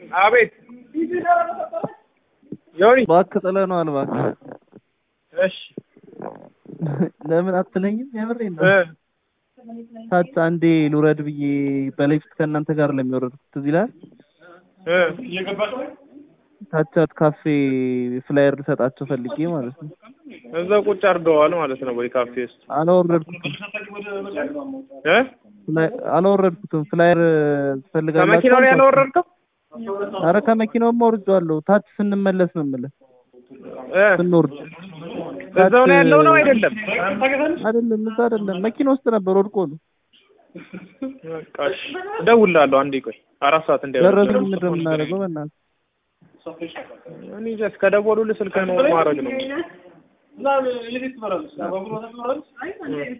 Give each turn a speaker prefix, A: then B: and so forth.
A: አቤት ዮኒ
B: እባክህ ጥለነዋል እባክህ
A: እሺ
B: ለምን አትለኝም? የምሬን ነው።
A: እ
B: ታች አንዴ ልውረድ ብዬ በሌፍት ከእናንተ ጋር ለሚወረድኩት ትዝ ይልሃል?
A: እ
B: ታቻት ካፌ ፍላየር ልሰጣቸው ፈልጌ ማለት ነው።
A: እዛ ቁጭ አድርገዋል ማለት ነው ወይ ካፌ ውስጥ
B: አላወረድኩትም
A: እ
B: ፍላይ- አላወረድኩትም። ፍላየር ትፈልጋላችሁ?
A: ከመኪናው ላይ
B: አልኳቸው።
A: ያላወረድከው
B: ኧረ ከመኪናውማ አውርጄዋለሁ። ታች ስንመለስ ነው የምልህ
A: እ
B: ስንወርድ
A: እዛው ነው ያለው ነው አይደለም?
B: አይደለም፣ እዛ አይደለም፣ መኪና ውስጥ ነበር ወድቆ ነው።
A: በቃ እሺ እደውልልሃለሁ። አንዴ ቆይ አራት ሰዓት
B: ደረስን።
A: እንዳይወጣ
B: ምንድን ነው የምናደርገው? በእናትህ
A: እኔ ጀስት ከደወሉልህ ስልክህን ማድረግ ነው።